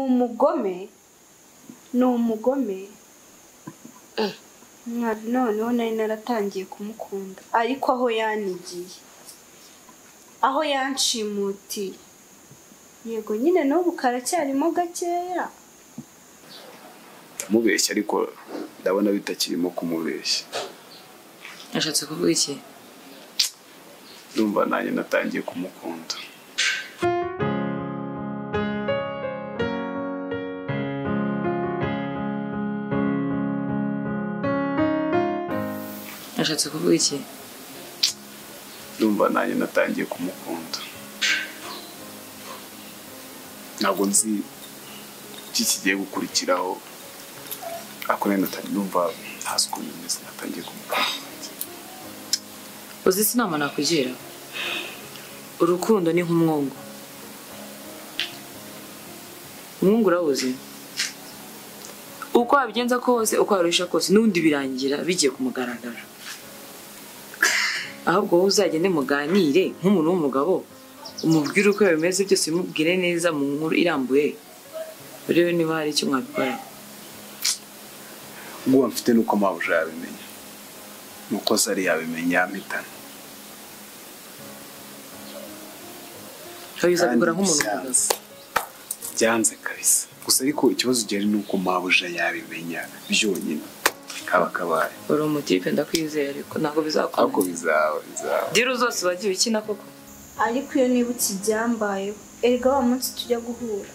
umugome ni umugome Nka- noneho nari naratangiye kumukunda ariko aho yanigiye aho yanshimutiye yego nyine n'ubu karacyarimo gakeya kumubeshya ariko ndabona bitakirimo kumubeshya yashatse kuvuga iki ndumva nanjye natangiye kumukunda yashatse kuvuga iki ndumva nanjye natangiye kumukunda ntabwo nzi iki kigiye gukurikiraho ariko rero natangiye ndumva ntazi ukuntu bimeze natangiye kumukunda uzi se inama nakugira urukundo ni nk'umwungu umwungu urawuzi uko wabigenza kose uko waruhisha kose n'ubundi birangira bigiye ku mugaragaro ahubwo wowe uzagende muganire nk'umuntu w'umugabo umubwire uko bimeze byose umubwire neza mu nkuru irambuye urebe niba hari icyo mwabikora ubwoba mfite ni uko mabuja yabimenya ni uko zari yabimenya yampitana kabiza Kandi kugura nk'umuntu w'umugabo byanze. byanze kabisa gusa ariko ikibazo gihari ni uko mabuja yabimenya byonyine kaba kabaye uri umutipe ndakwizeye ariko ntabwo ariko bizakomeza bizaba bizaba diru zose wagiye ukina koko ariko iyo nibutse ibyambayeho erega wa munsi tujya guhura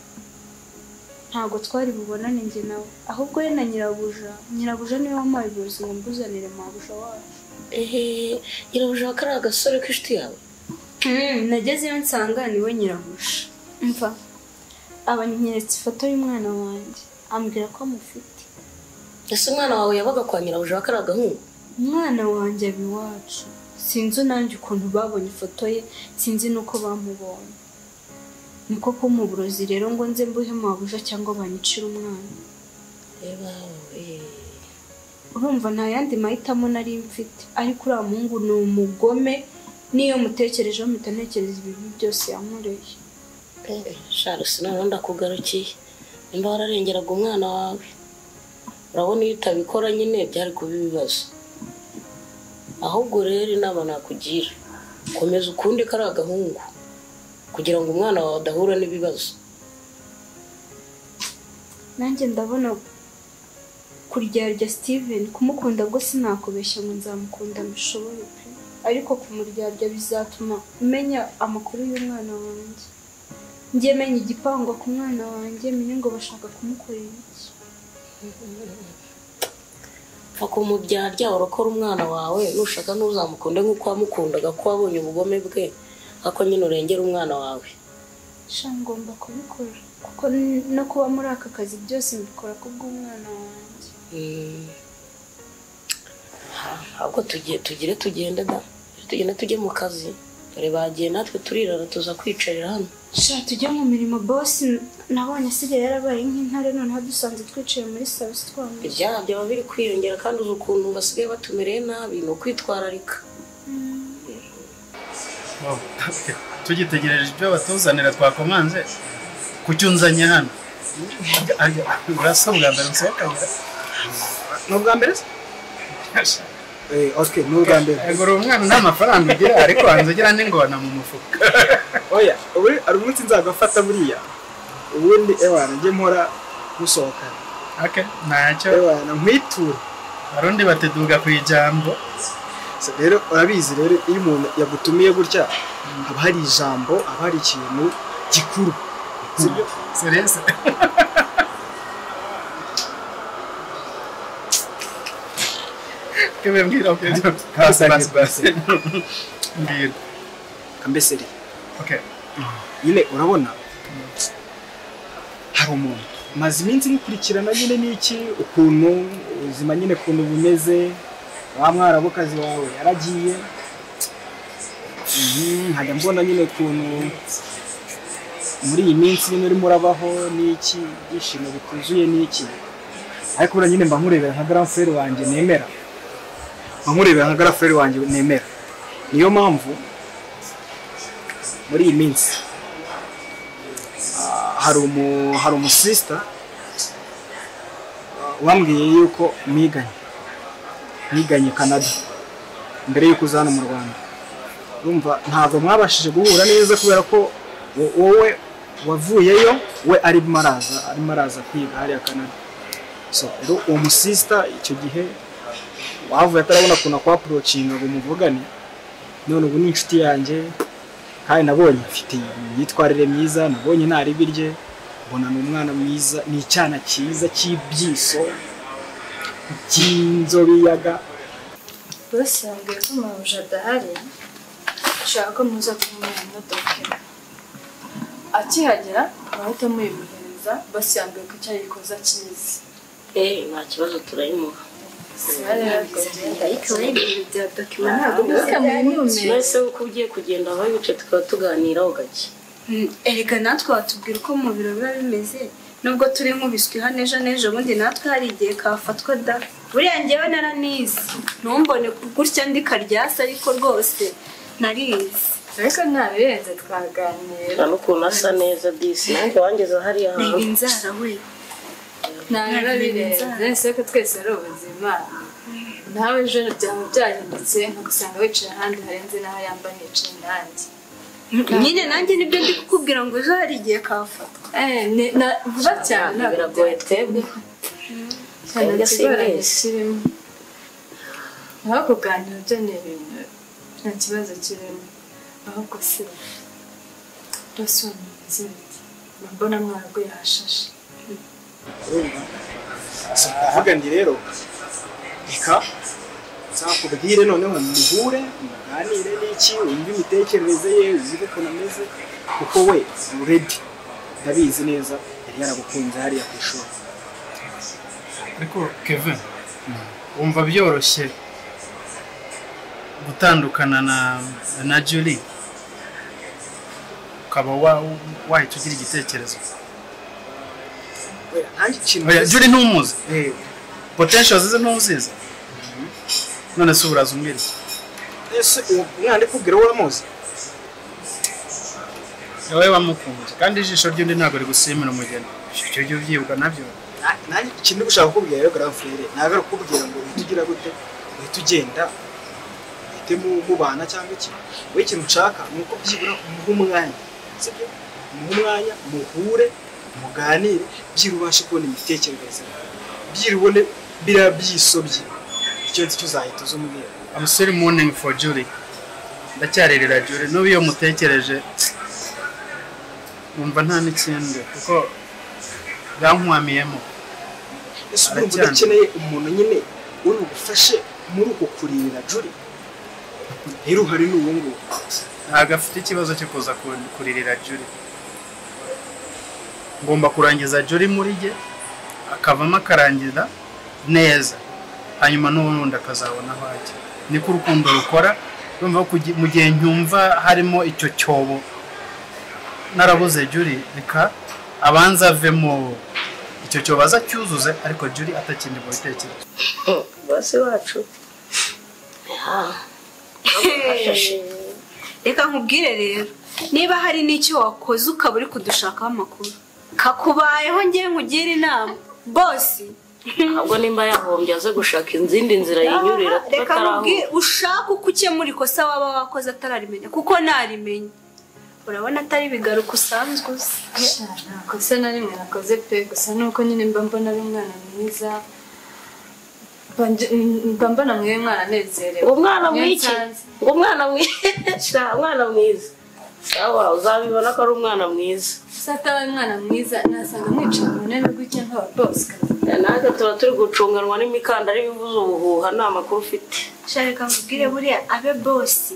ntabwo twari bubonane njye nawe ahubwo we na nyirabuja nyirabuja niwe wampaye ubuyobozi ngo mbuzanire mabuja wacu ehe nyirabuja ko ari agasore k'inshuti yawe Mm, nagezeyo nsanga niwe nyirabuja mva abanyeretse ifoto y'umwana wanjye ambwira ko amufite ese umwana wawe yabaga kwa nyirabuja ko ari agahungu umwana wanjye aba iwacu sinzi nanjye ukuntu babonye ifoto ye sinzi n'uko bamubonye niko kumpa uburozi rero ngo nze mbuhe mabuja cyangwa banyicire umwana reba eee urumva nta yandi mahitamo nari mfite ariko uriya muhungu ni umugome n'iyo mutekerejeho mpita ntekereza ibibi byose yankoreye sharisi noneho ndakugarukiye nimba wararengeraga umwana wawe urabona iyo utabikora nyine byari kuba ibibazo ahubwo rero inama nakugira komeza ukundi ko ari agahungu kugira ngo umwana wawe adahura n'ibibazo nanjye ndabona kuryarya steven kumukunda bwo sinakubeshya ngo nzamukunda mbishoboye pe ariko kumuryarya bizatuma menya amakuru y'umwana wanjye njye menya igipangwa ku mwana wanjye menye ngo bashaka kumukorera iki ako mu byarya urakora umwana wawe nushaka ntuzamukunde nk'uko wamukundaga ko wabonye ubugome bwe ako nyine urengera umwana wawe sha ngomba kubikora kuko n- no kuba muri aka kazi byose mbikora kubw'umwana wanjye Mm. Ha- ahubwo tugiye tugire tugende da tugende tujye mu kazi dore bagiye natwe turirara tuza kwicarira hano sha tujya mu mirimo bosi nabonye asigaye yarabaye nk'intare noneho dusanze twicaye muri sarusi twambaye ibyaha byaba biri kwiyongera kandi uzi ukuntu basigaye batumereye nabi ni ukwitwararika tugitegereje ibyo batuzanira twakomanze kuki unzanye hano urasa bwa mbere usohokanye ni ubwa mbere se Eh, Oscar, ni ubwa mbere Yego, uri umwana nta mafaranga ugira ariko wanze ugira n'ingona mu mufuka oya ubu- hari umunsi nzagafata buriya ubundi ewana njye mpora musohokana ake ntacyo ewana nkwitura arundi bateduga ku ijambo So, rero urabizi rero iyo umuntu yagutumiye gutya haba hari ijambo haba hari ikintu gikuru sibyo serese kebe mbwira ubyo basi basi basi mbwira kambeseri okay nyine urabona hari umuntu maze iminsi ngukurikirana nyine n'iki ukuntu ubuzima nyine ukuntu bumeze wa mwarabukazi wawe yaragiye Mhm, nkajya mbona nyine ukuntu muri iyi minsi nyine urimo urabaho n'iki ibyishimo bituzuye n'iki ariko buriya nyine mba nkurebera nka garaferi wanjye nemera mba nkurebera nka garaferi wanjye nemera niyo mpamvu muri iyi minsi hari umu hari umusisita wambwiye yuko mwiganye mwiganye Canada mbere yuko uza hano mu Rwanda urumva ntabwo mwabashije guhura neza kubera ko wo- wowe wavuyeyo we arimo araza arimo araza kwiga hariya Canada so rero uwo musisita icyo gihe wavuye atarabona ukuntu akwapurocinga ngo muvugane none ubu ni inshuti yanjye kandi nabonye afite imyitwarire myiza nabonye nta ribi rye mbona ni umwana mwiza ni icyana cyiza cy'ibyiso cy'inzobe yaga bose bambwiye ko mabuja adahari ashaka ko muza kumuha imodoka imwe akihagera bahita muyimuhereza basi yambwiye ko icyo ayikoze akizi eh nta kibazo turayimuha ariko rero ibintu bya dokima ntabwo bizamuye mwese uko ugiye kugenda haba bice tukaba tuganiraho gake erega natwe watubwira uko mu biro biba bimeze nubwo turi nkubiswi hano ejo n'ejo bundi natwe hari igihe kafatwa da buriya ngewe naranizi ntumbone gutya ndi karyasi ariko rwose narizi ariko nta birenze twaganira nta n'ukuntu asa neza disi nanjye wangeza hariya ni hantu inzara we nta biba birenze ese ko twese ari ubuzima nawe ejo byaba byahindutse nkagusanga wicaye ahandi harenze n'aho yamba nicaye nanjye nyine nanjye nibyo ndi kukubwira ngo ejo hari igihe kafatwa Eh, ni- na- vuba cyane ntabwo biragoye twebwe cyane twebwe si ikigoranye mwese kirimo aho kuganira byo ni ibintu nta kibazo kirimo ahubwo si bose bameze bati mbona mwaraguye hashashe so ndavuga ndi rero reka nzakubwire noneho muhure muganire n'iki wumve imitekerereze ye wumve ukuntu ameze kuko we uredi ndabizi neza yari yaragukunze hariya ku ishuri ariko kevin wumva byoroshye gutandukana na na juli ukaba wa- wahita ugira igitekerezo we nanjye ikintu Oya, juli ntumuzi Eh, potential zize ntuzizi none se uburaza umbwira iki? ese uwo mwana ndikubwira wowe uramuzi wowe wamukunze kandi ijisho ry'undi ntabwo rigusimira umugeni icyo gihe ubyibwa nabyo Na- nanjye ikintu gushaka kukubwira rero grand frere ntabwo ari ukubwira ngo uhite ugira gute uhite ugenda uhite mu- mubana cyangwa iki wowe ikintu nshaka ni uko byibura umuha umwanya sibyo umuha umwanya muhure muganire byira ubashe kubona imitekerereze byira ubone biriya byisobye icyo ngicyo uzahita uza umubwira I'm still mourning for Julie ndacyarerera Julie n'ubu iyo mutekereje numva nta n'ikindi kuko yankwamiyemo ese urumva Aracyandi. udakeneye umuntu nyine uri bugufashe muri uko kurinda juri rero uhari ni uwo nguwo ntabwo afite ikibazo cyo kuza ku- kuririra Julie ngomba kurangiza Julie muri jye akavamo akarangiza neza hanyuma n'ubundi akazabona aho ajya niko urukundo rukora urumva ko kugi- mu gihe nyumva harimo icyo cyobo narabuze Julie reka abanza avemo icyo cyobo azacyuzuze ariko Julie atakindi mu bitekerezo basi wacu reka nkubwire rero niba hari n'icyo wakoze ukaba uri kudushakaho amakuru kakubayeho ngewe nkugire inama bosi ahubwo nimba yahombye aze gushaka izindi nzira yinyurira kuko reka nkubwire atarahuye ushaka uko ukemura ikosa waba wakoze atararimenya kuko ntarimenya urabona atari bigaruka usanzwe uzi ntakosa na rimwe nakoze pe gusa nuko nyine mba mbona ari umwana mwiza Mba nje- mba mbona mwe mwana anezerewe ngo umwana Iyo mwiki nsanze- ngo umwana mwiza umwana mwiza sawa uzabibona ko ari umwana mwiza gusa ataba umwana mwiza nasanga mwicaye mu ntebe gutya nkaba bose natwe tuba turi gucunganwa n'imikandara ibivuza ubuhuha nta makuru ufite shaka nkubwire buriya abe bosi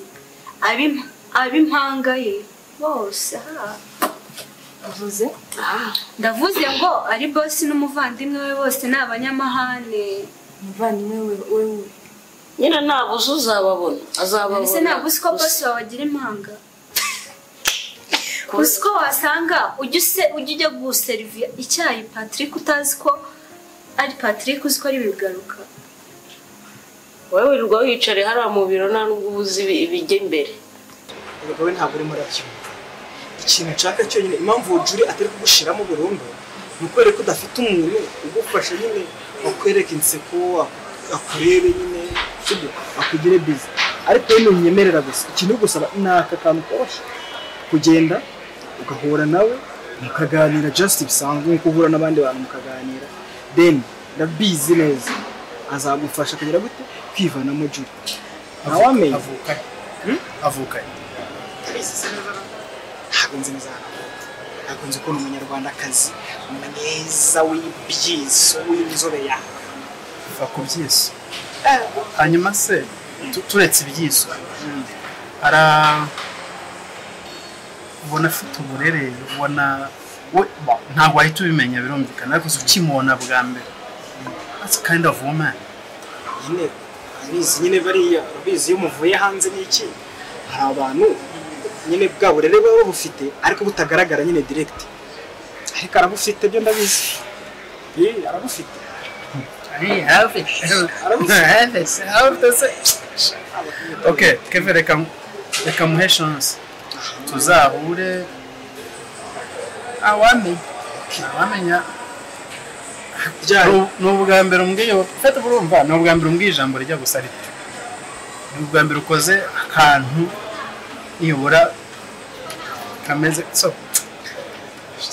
abe imp- abe impanga ye bose aha uvuze ndavuze ngo ari bosi n'umuvandimwe we bose ni abanyamahane umuvandimwe we wewe nyine ntabwo uzi uzababona azababona ese ntabwo uzi ko bosi wawe agira impanga uzi ko wasanga ujya use- ujya ujya guseriviya icyayi patrick utazi ko ari patrick uzi ko ari bigaruka wowe wirirwa wiyicare hariya mu biro nta nubwo uba uzi ibi- ibijya imbere Erega we ntabwo urimo urabyumva ikintu nshaka cyonyine impamvu juri atari kugushiramo burundu ni ukwereka ko udafite umuntu ugufasha nyine akwereka inseko ak- akurebe nyine sibyo akugire bizi ariko rero ntunyemerera gusa ikintu gusaba ni aka kantu koroshye kugenda ugahura nawe mukaganira just bisanzwe nko guhura n'abandi bantu mukaganira then ndabizi neza azagufasha kugira gute kwivanamo juri ntawamenya avukanye avukanye ntabwo nzi neza ahantu avuka ntabwo nzi ukuntu umunyarwandakazi mwiza w'ibyiso w'inzobe yawe va ku byiso hanyuma se tu- turetse ibyiso ara ubona afite uburere ubona we bo, ntabwo wahita ubimenya birumvikana ariko se ukimubona bwa mbere that's kind of woman nyine abizi nyine bariya urabizi iyo muvuye hanze n'iki hari abantu nyine bwa burere buba bubufite ariko butagaragara nyine direct ariko arabufite byo ndabizi Yee, arabufite okay keve reka reka muhe chance tuzahure awamenya awamenya byari Ni- ni ubwa mbere umbwiye ufite urumva ni ubwa mbere umbwiye ijambo rijya gusa rityo ni ubwa mbere ukoze akantu nibura kameze so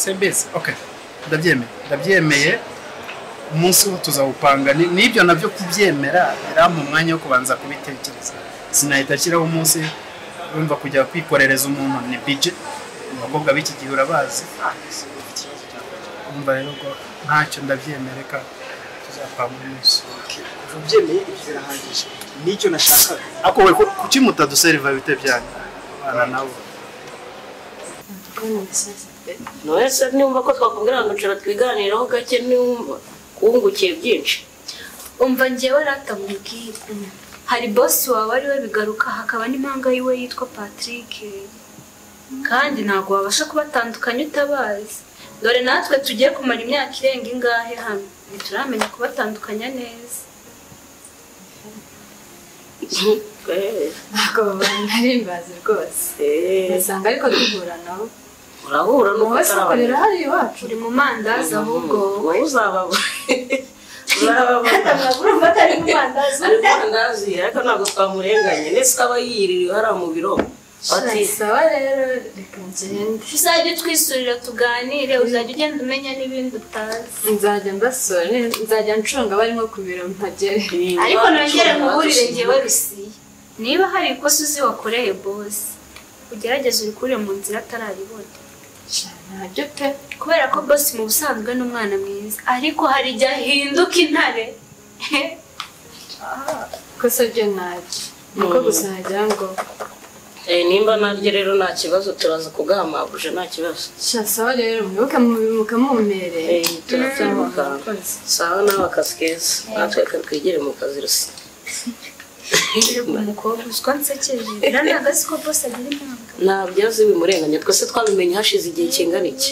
sembezi okay ndabyemeye ndabyemeye umunsi wo tuzawupanga Ni- n'ibyo nabyo kubyemera birampa umwanya wo kubanza kubitekereza sinahita ashyiraho umunsi urumva kujya kwikorereza umuntu ni bije abakobwa b'iki gihe urabazi umva rero ko ntacyo ndabyemereka tuzapanga umunsi ubyemeye ibyo birahagije nicyo nashakaga ariko we ku- kuki mutaduseriva bite byanyu ana nabo ndabona ibisazi pe wese nimba ko twakubwira ngo nshobora twiganiraho gake nimba wungukiye byinshi umva ngewe rata mubwire hari bosi wawe ariwe bigaruka hakaba n'impanga yiwe yitwa patrick kandi ntabwo wabasha kubatandukanya utabazi dore natwe tugiye kumara imyaka irenga ingahe hano ntituramenya kubatandukanya neza Eh, ntabwo babana nari mbazi rwose eh, ugasanga ariko duhura nabo urahura n'uko wowe sokorera hariya iwacu turi mu mandazi ahubwo wowe uzababa uzababa urumva atari mu mandazi ari mwandazi ariko ntabwo twamurenganye ndetse ukaba yiyiririwe hariya mu biro bati sawa rero reka ngende uzajya utwisurira tuganire uzajya ugenda umenya n'ibindi utazi nzajya mbasura ne- nzajya ncunga bari nko ku biro mpagere ariko nongere nkuburire ngewe rusiye niba hari ikosa uzi wakoreye bosi ugerageze urikure mu nzira atararibona ntabyo pe kubera ko bosi mu busanzwe ni umwana mwiza ariko hari igihe ahinduka intare kosa byo ntabyo nuko gusa nagira ngo Eh, nimba naryo rero nta kibazo turaza kugahamaguje nta kibazo sha sawa rero mwibuke mubimuka mumereye Eh, turabyamuka sawa nawe akazi keza natwe reka twigire mu kazi rusi umukobwa uswa nsekeje rero ntabwo azi ko bosi agira impamvu ntabyo azi bimurenganya twese twabimenye hashize igihe kingana iki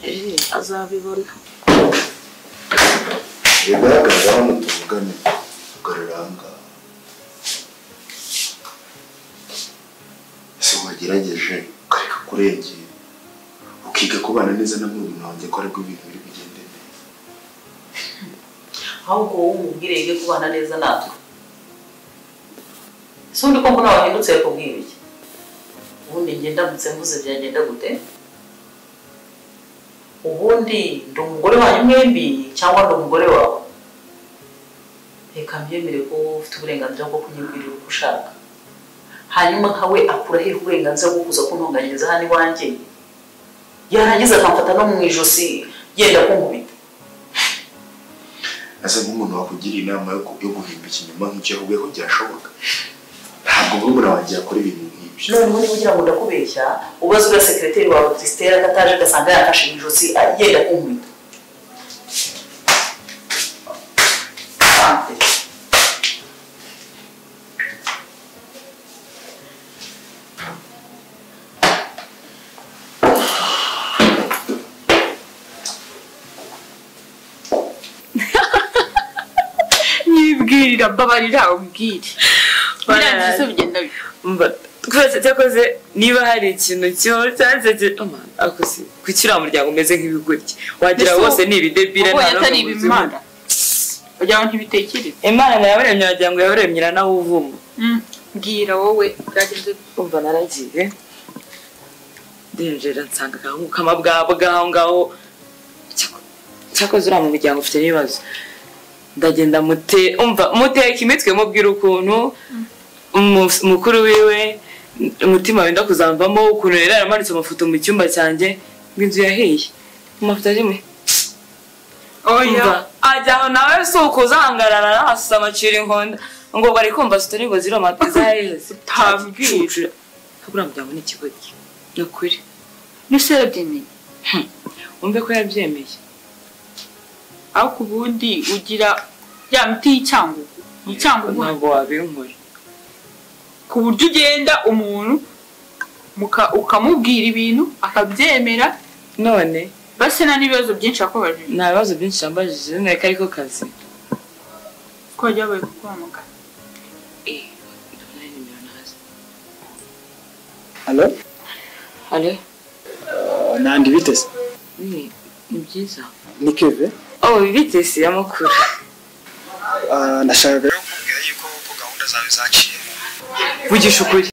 Eh, azabibona bigaragaza hano tuvugane ugarura ahangaha si wagerageje ukareka kurengera ukiga kubana neza na murumuna wanjye ko aribwo ibintu biri bugende neza ahubwo wowe umubwire yige kubana neza natwe si undi ko mbona wahindutse yakubwira iki ubundi njye ndamutse mvuze byagenda gute ubundi ndi umugore wanyu mwembi cyangwa ndi umugore wawe reka mbyemere ko wowe ufite uburenganzira bwo kunyibwirira uko ushaka hanyuma nka we akura hehe uburenganzira bwo kuza kuntunganyiriza hano iwanjye yarangiza akamfata no mu ijosi yenda kunkubita asa nk'umuntu wakugira inama yo ku- yo guhimba ikinyoma nk'icyo yahuye ko byashoboka ntabwo murumuna wanjye yakora ibintu nk'ibyo noneho niba ugira ngo ndakubeshya ubaze uriya sekireteri wawe Christelle akataje agasanga yafashe mu ijosi agenda kunkubita nibwirira mbabarira ubwire birangiye se bigenda mba twese cyakoze niba hari ikintu kibaho cyanditse akoze kuki uriya muryango umeze nk'ibigoryi wagira Mbese wose ni ibidebire Ubwo nta yatari n'umwe muzima. ibimana kugira ngo ntibitekereze imana ntiyabaremye wagira ngo yabaremye na nawe uvuma mbwira wowe byagenze umva naragiye ndinjira nsanga agahungu kamabwabwa aho ngaho Cyako- cyakoze uriya mu muryango ufite n'ibibazo ndagenda mute umva muteka imitwe mubwira ukuntu umu- mukuru wiwe umutima wenda kuzamvamo ukuntu yari yaramanitse amafoto mu cyumba cyanjye ngo inzu yahiye amafoto arimo oya Umva, ajya aho nawe si ukuzahangarara ahasuza amacira inkonda ngo bari kumva sitori ngo ziriya matiza yaheze Utabwira. habura muryango ni ikigoryi ni ukuri ni serodini wumve ko yabyemeye ariko ubundi ugira ya miti y'icyangugu icyangugu ntabwo wabinkora ku buryo ugenda umuntu muka- ukamubwira ibintu akabyemera none base nta n'ibibazo byinshi yakubajije nta bibazo byinshi yambajije nteko ariko kazi ko byabaye kukwamagana Halo? halo nandi bitese ni ni byiza ni keve oh bitesi y'amakuru nashakaga vugisha ukuri